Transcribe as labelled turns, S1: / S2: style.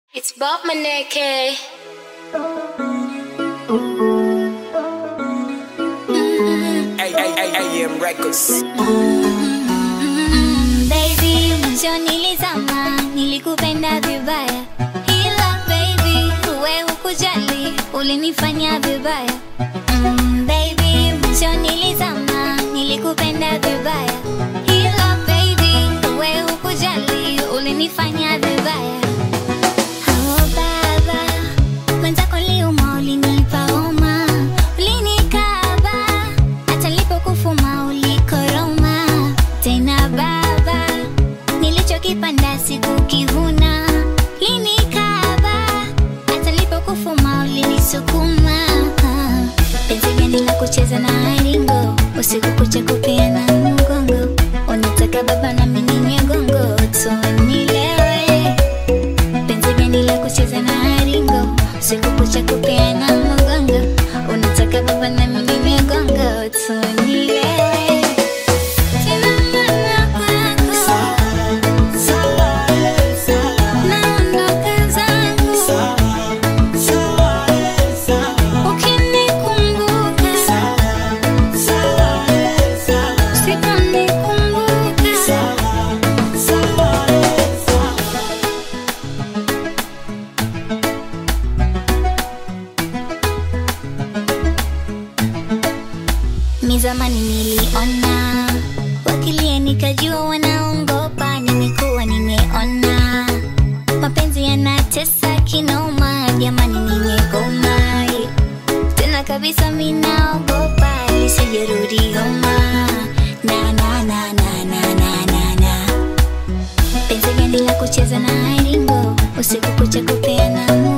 S1: It's Bob Maneke.
S2: AM Records.
S3: Mm, baby, mwisho nilizama, nilikupenda vibaya, ila baby, uwe hukujali, ulinifanya vibaya. Mm, baby, mwisho nilizama, nilikupenda vibaya, ila baby, uwe hukujali, ulinifanya vibaya. Oh baba, mwenzako liuma, ulinipa homa, ulinikaba, hata nilipokufuma ulikoroma. Tena baba, nilichokipanda sikukivuna, ulinikaba, hata nilipokufuma ulinisukuma. Ah, Penzi gani la kucheza na ringo, usiku kucha kupeana mgongo, unataka baba na mimi ninywe gongo, tunilewe penzi gani la kucheza na ringo siku kucha kupeana mgongo unataka baba na mimi migongo tunilewe Tena mama kwako. Naondoka zangu. Ukinikumbuka. Usiponikumbuka. Mi zamani niliona wakilia, nikajua wanaongopa. Nimekuwa nimeona mapenzi yanatesa kinoma, jamani, nimegoma tena kabisa, minaogopa lisijerudi homa na na na na na na na na penzi gani la kucheza na ringo usiku kucha kupeana